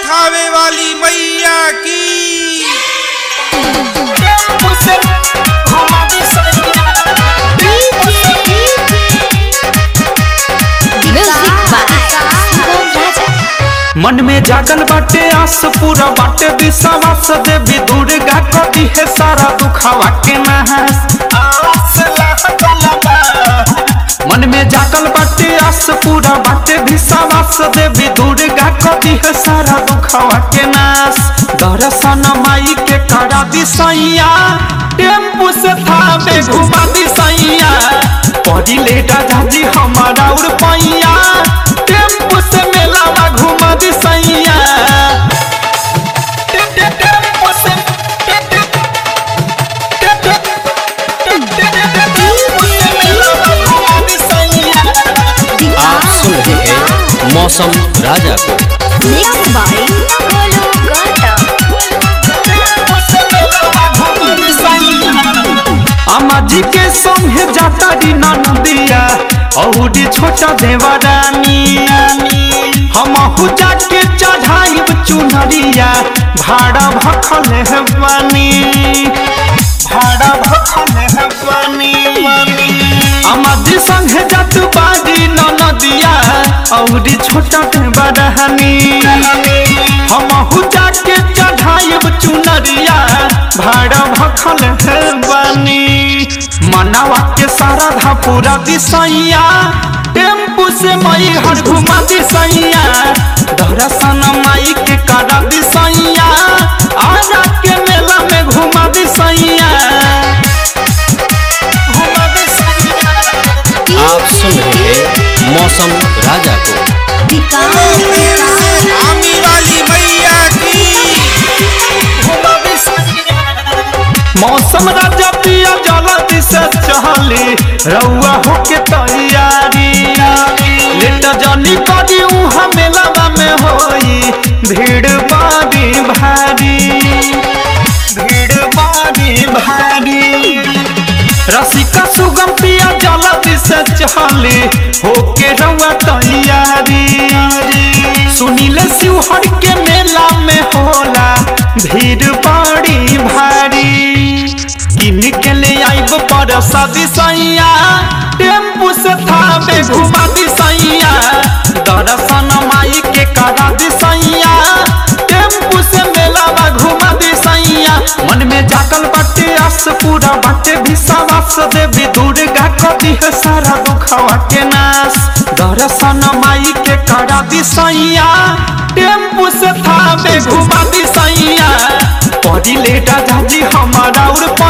थावे वाली मैया की Music by Shivam Raja. मन में जागल बाटे आस पूरा बाटे विश्वास देवी दुर्गा कदी है सारा दुखावा के नहास मन में जागल बाटे आस पूरा बाटे विश्वास देवी दुर्गा कदी है सारा दुखावा के नाश दर्शन माई के करा दिसैया टेम्पू से थावे घुमा दिसैया पड़ी ले दादाजी हमारा उड़ पैया टेम्पू से मेलावा घुमा दिसैया टे- टे- टेम्पू से टे- टे- टे- टे- टे- टे- टे- टेम्पू से मेलावा घुमा दिसैया आप सुन रहे हैं मौसम राजा को Mixed by Golu Gata. अम्मा जी के संगे जाता री नदिया औरी छोटा देवरानी हम जाके चढ़ाई चुनरिया भाड़ा भखल है बानी भाड़ा भखल है बानी अम्मा जी संगे जात बारी नदिया औरी छोटा देवरानी हम जाके चढ़ाई चुनरिया भाड़ा भखल है बानी मनावा के सारा धा पूरा दिसैया टेम्पू से मई हर घुमा दिसैया दर्शन माई के करा दिसैया आरा के मेला में घुमा दिसैया घुमा दिसैया आप सुन रहे हैं मौसम राजा को आमी वाली मैया की मौसम राजा पिया जल्दी से चहली रउआ होके तैयारी लेट जनी करी उहा मेलावा में होई भीड़ बारी भारी भीड़ बारी भारी रसिका सुगम पिया जल्दी से चहली होके रउआ तैयारी सुनील शिवहर के मेला में होला भीड़ बड़ी भारी किन के ले आइब पर सदी सैया टेम्पू से थावे घुमा दिसैया दर्शन माई के करा दिसैया टेम्पू से मेलावा घुमा दिसैया मन में जागल बाटे आस पूरा बाटे विश्वास देवी दुर्गा कदी है सारा दुखवा के नाश दर्शन माई के करा दिसैया टेम्पू से थावे घुमा दिसैया पड़ी ले दादाजी हमारा उड़